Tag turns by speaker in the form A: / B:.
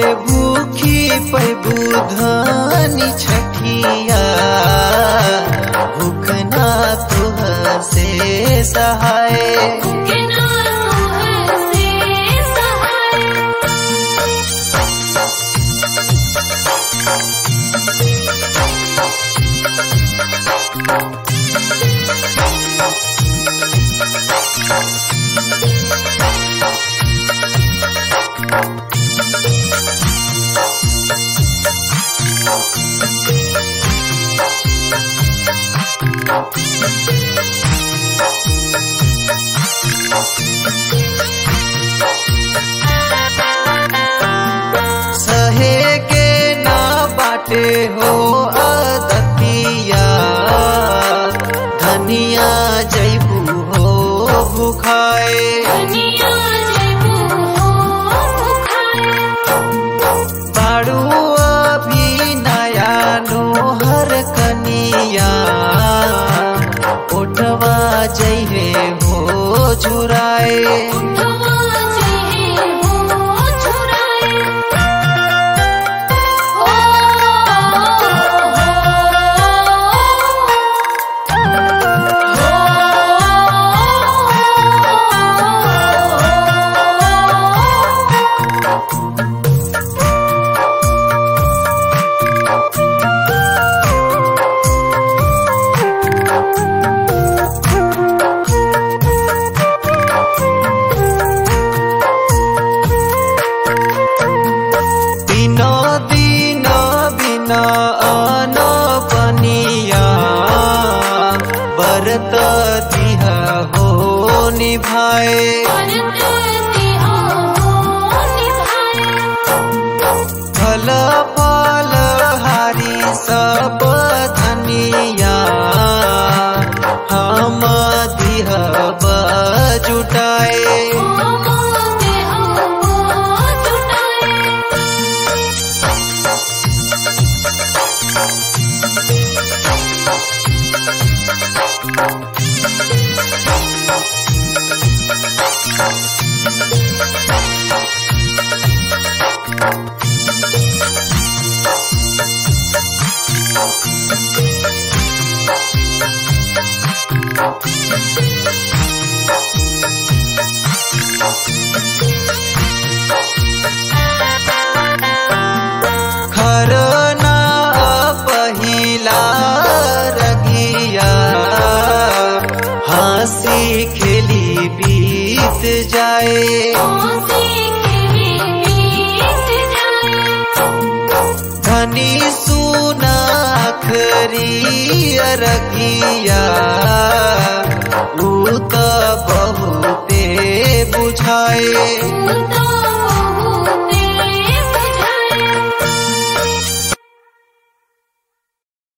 A: भूखी पैबू धानी छठिया भूख ना तुह से सहाय
B: के ना तुह से सहाय
A: सहे के ना बाटे हो अदतिया धनिया जैबू हो भुखाए
B: दुनिया जैबू हो खाए
A: बाड़ू अभी नया नोहर कनिया ओठवा जइहे हो झुराए
B: उठवा जहे हो छुराए ओ
A: दिनो दिन बिना अन बनिया बरत दिह हो निभाए फल फल हारी सब धनिया हम दिह जुटाए खरना पहिला रगिया हंसी खेली बीत जाए धनी सुनाखरी रगिया ऊ त बहुते बुझाए